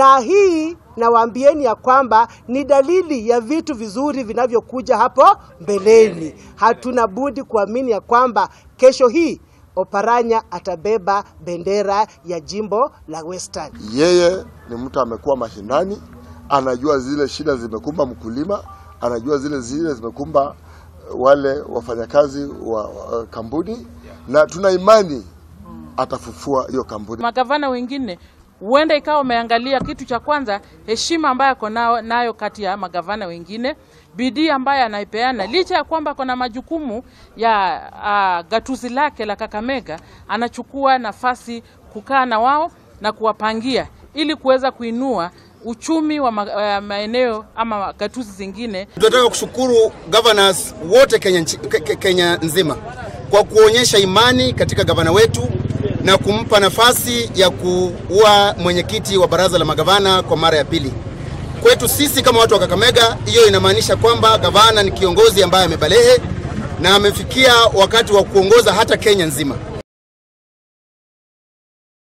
na hii nawaambieni ya kwamba ni dalili ya vitu vizuri vinavyokuja hapo mbeleni. Hatuna budi kuamini ya kwamba kesho hii Oparanya atabeba bendera ya jimbo la Western. Yeye ni mtu amekuwa mashinani, anajua zile shida zimekumba mkulima, anajua zile zile zimekumba wale wafanyakazi wa, wa kampuni, na tuna imani atafufua hiyo kampuni. Magavana wengine huenda ikawa wameangalia kitu cha kwanza, heshima ambayo ako nayo, nayo kati ya magavana wengine, bidii ambayo anaipeana, licha ya kwamba kuna majukumu ya uh, gatuzi lake la Kakamega, anachukua nafasi kukaa na wao na kuwapangia ili kuweza kuinua uchumi wa ma, uh, maeneo ama gatuzi zingine. Tunataka kushukuru governors wote Kenya, nchi- Ke- Ke- Kenya nzima kwa kuonyesha imani katika gavana wetu na kumpa nafasi ya kuwa mwenyekiti wa baraza la magavana kwa mara ya pili. Kwetu sisi kama watu wa Kakamega, hiyo inamaanisha kwamba gavana ni kiongozi ambaye amebalehe na amefikia wakati wa kuongoza hata Kenya nzima.